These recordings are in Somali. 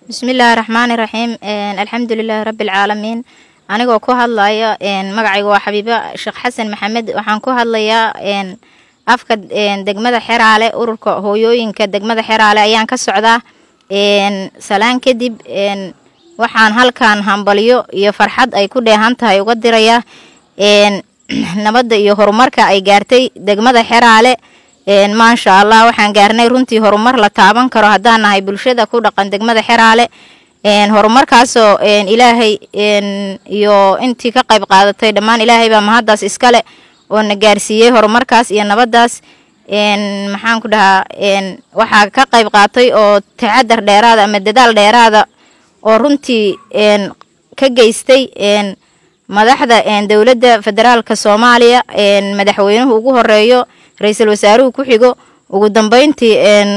bismillaahi raxmaani raxiim alxamdulilaahi rabbi alcaalamiin anigoo ku hadlaya magacayga waa xabiibo sheekh xasan maxamed waxaan ku hadlayaa afka degmada xeraale ururka hooyooyinka degmada xeraale ayaan ka socdaa salaan kadib waxaan halkan hambalyo iyo farxad ay ku dheehan tahay uga dirayaa nabadda iyo horumarka ay gaartay degmada xeraale maasha allah waxaan gaarnay runtii horumar la taaban karo haddaan nahay bulshada ku dhaqan degmada xeraale horumarkaasoo ilaahay iyo intii ka qayb qaadatay dhammaan ilaahay baa mahaddaas iskale oo na gaarsiiyey horumarkaas iyo nabaddaas maxaan ku dhahaa waxaa ka qayb qaatay oo taxadar dheeraada ama dadaal dheeraada oo runtii ka geystay madaxda dowladda federaalka soomaaliya madaxweynuhu ugu horeeyo ra-iisul wasaaruhu ku xigo ugu dambeyntii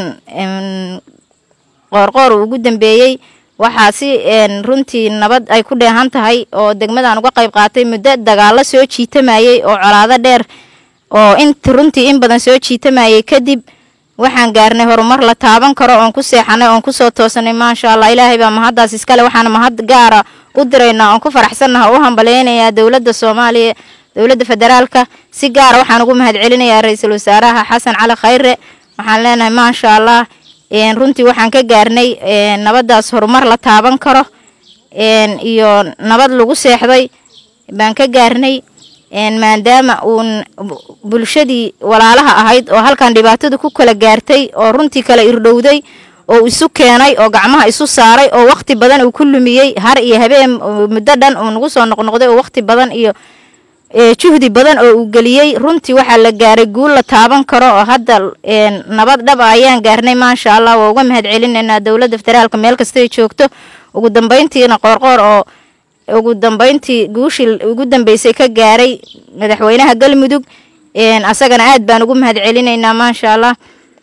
qoorqoor uu ugu dambeeyey waxaa si runtii nabad ay ku dheehan tahay oo degmadan uga qayb qaatay muddo dagaalo soo jiitamayey oo colaado dheer oo int runtii in badan soo jiitamayey kadib waxaan gaarnay horumar la taaban karo oon ku seexanay oon kusoo toosanay maasha allah ilaahay baa mahaddaas iskale waxaana mahad gaara u diraynaa oon ku faraxsannaha oo u hambaleynayaa dowladda soomaaliya dowladda federaalka si gaara waxaan ugu mahad celinayaa ra-iisul wasaaraha xasan cali khayre waxaan leenahay maasha allah runtii waxaan ka gaarnay nabaddaas horumar la taaban karo iyo nabad lagu seexday baan ka gaarnay maadaama uun bulshadii walaalaha ahayd oo halkan dhibaatada ku kala gaartay oo runtii kala irdhowday oo isu keenay oo gacmaha isu saaray oo waqti badan uu ku lumiyey har iyo habeen muddo dhan uu nagu soo noqnoqday oo waqti badan iyo juhdi badan oo uu geliyey runtii waxaa la gaaray guul la taaban karo oo hadda nabad dhab a ayaan gaarnay maasha allah waa uga mahad celinaynaa dowladda federaalka meel kastaay joogto ugu dambeyntiina qoorqoor oo ugu dambeyntii guushii ugu dambeysay ka gaaray madaxweynaha galmudug asagana aad baan ugu mahad celinaynaa maasha allah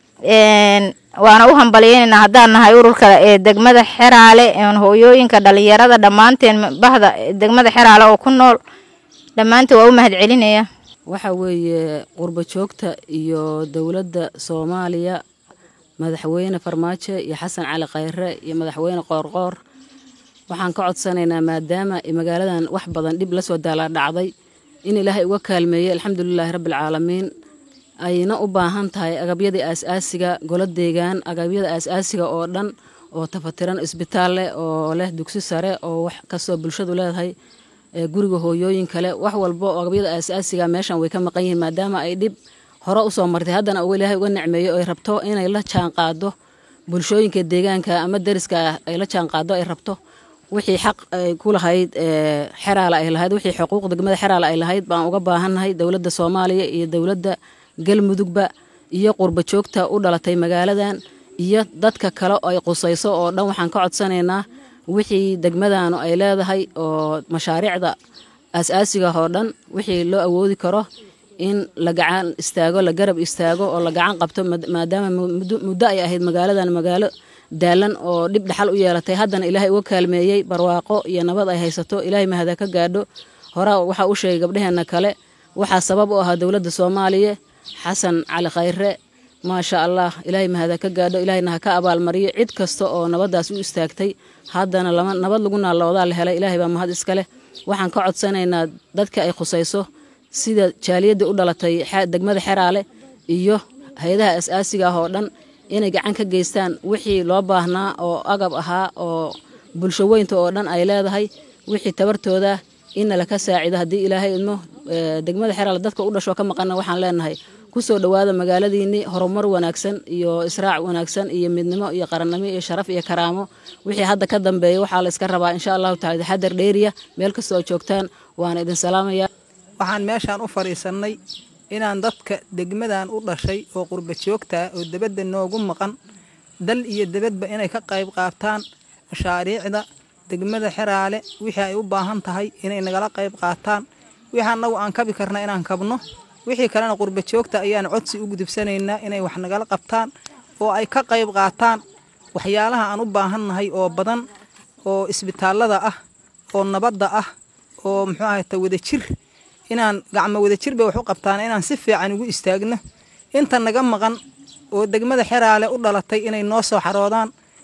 waana u hambalyeynaynaa haddaan nahay ururka ee degmada xeraale hooyooyinka dhalinyarada dhammaanteen bahda degmada xeraale oo ku nool dhammaantood waa u mahad celinaya waxa weeye qurbo joogta iyo dowladda soomaaliya madaxweyne farmaajo iyo xasan cali khayre iyo madaxweyne qoorqoor waxaan ka codsanaynaa maadaama magaaladan wax badan dhib la soo daala dhacday in ilaahay uga kaalmeeyey alxamdulilaahi rabbialcaalamiin ayna u baahan tahay agabyadii aas-aasiga golo deegaan agabyada aas-aasiga oo dhan oo tafatiran isbitaal leh oo leh dugsi sare oo wax kastoo bulshadu leedahay guriga hooyooyin kale wax walba oo agabyada aas-aasiga meeshan way ka maqan yihiin maadaama ay dhib hore usoo martay haddana ilaahay uga necmeeyo ay rabto inay la jaan qaado bulshooyinka deegaanka ama dariska ah ay la jaan qaado ay rabto wixii xaq ay ku lahayd xeraala ay lahayd wixii xuquuq degmada xeraala ay lahayd baan uga baahannahay dowladda soomaaliya iyo dowladda galmudugba iyo qurba joogta u dhalatay magaaladan iyo dadka kale ay qusayso oo dhan waxaan ka codsanaynaa wixii degmadanu ay leedahay oo mashaariicda aas-aasiga oo dhan wixii loo awoodi karo in la gacan istaago la garab istaago oo la gacan qabto maadaama muddo ay ahayd magaaladan magaalo daalan oo dhib dhaxal u yeelatay haddana ilaahay uga kaalmeeyey barwaaqo iyo nabad ay haysato ilaahay mahada ka gaadho horaa waxaa u sheegay gabdhaheenna kale waxaa sabab u ahaa dowladda soomaaliya xasan cali khayre maasha allah ilaahay mahada ka gaadho ilaahayna ha ka abaalmariyo cid kasta oo nabaddaas u istaagtay haddana lama nabad lagu naaloodaa la helay ilaahay baa mahad iskale waxaan ka codsanaynaa dadka ay khusayso sida jaaliyadda u dhalatay degmada xeraale iyo hay-adaha as-aasiga ah oo dhan inay gacan ka geystaan wixii loo baahnaa oo agab ahaa oo bulsho weynta oo dhan ay leedahay wixii tabartooda inna laka saacido haddii ilaahay idmo degmada xeraale dadka u dhashoo ka maqana waxaan leenahay kusoo dhowaada magaaladiinni horumar wanaagsan iyo israac wanaagsan iyo midnimo iyo qarannimo iyo sharaf iyo karaamo wixii hadda ka dambeeya waxaa la iska rabaa insha allahu tacala taxadar dheeriya meel kasta oo joogtaan waana idin salaamaya waxaan meeshaan u fadhiisannay inaan dadka degmadan u dhashay oo qurba joogtaa oo debadda noogu maqan dal iyo debadba inay ka qayb qaataan mashaariicda degmada xeraale wixii ay u baahan tahay inay nagala qayb qaataan wixii annagu aan kabi karna inaan kabno wixii kalena qurba joogta ayaan codsi u gudubsanaynaa inay wax nagala qabtaan oo ay ka qayb qaataan waxyaalaha aan u baahannahay oo badan oo isbitaallada ah oo nabadda ah oo muxuu ahayta wadajir inaan gacmo wadajir bay wax u qabtaan inaan si fiican ugu istaagno inta naga maqan oo degmada xeraale u dhalatay inay noo soo xaroodaan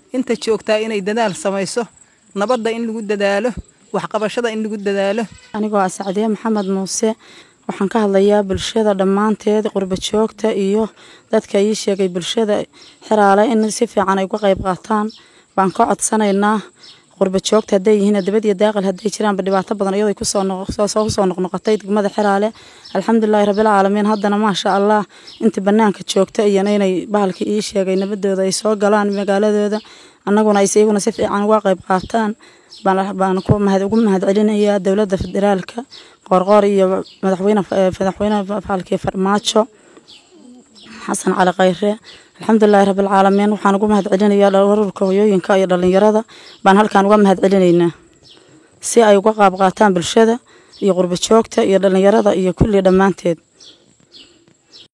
inta joogtaa inay dadaal samayso nabadda in lagu dadaalo waxqabashada in lagu dadaalo anigoo ah sacdiye maxamed muuse waxaan ka hadlayaa bulshada dhammaanteed qurba joogta iyo dadka ii sheegay bulshada xiraale in si fiican ay uga qayb qaataan baan ka codsanaynaa qurba joogta hadday yihiin dabad iyo daaqil hadday jiraanba dhibaato badan iyadoo kusoo kusoo noqnoqotay degmada xiraale alxamdulilahi rabbilcaalamiin haddana maasha allah inta banaanka joogta iyana inay bahalkii ii sheegay nabadooda ay soo galaan magaaladooda annaguna ay iyaguna si fiican uga qayb qaataan baan ku mahad ugu mahad celinayaa dowladda federaalka qoorqoor iyo madaxweyne madaxweyne bahalkii farmaajo xasan cali khayre alxamdulilahi rabbilcaalamiin waxaan ugu mahad celinayaa ururka hoyooyinka iyo dhalinyarada baan halkaan uga mahad celinaynaa si ay uga qaab qaataan bulshada iyo qurba joogta iyo dhalinyarada iyo kulli dhammaanteed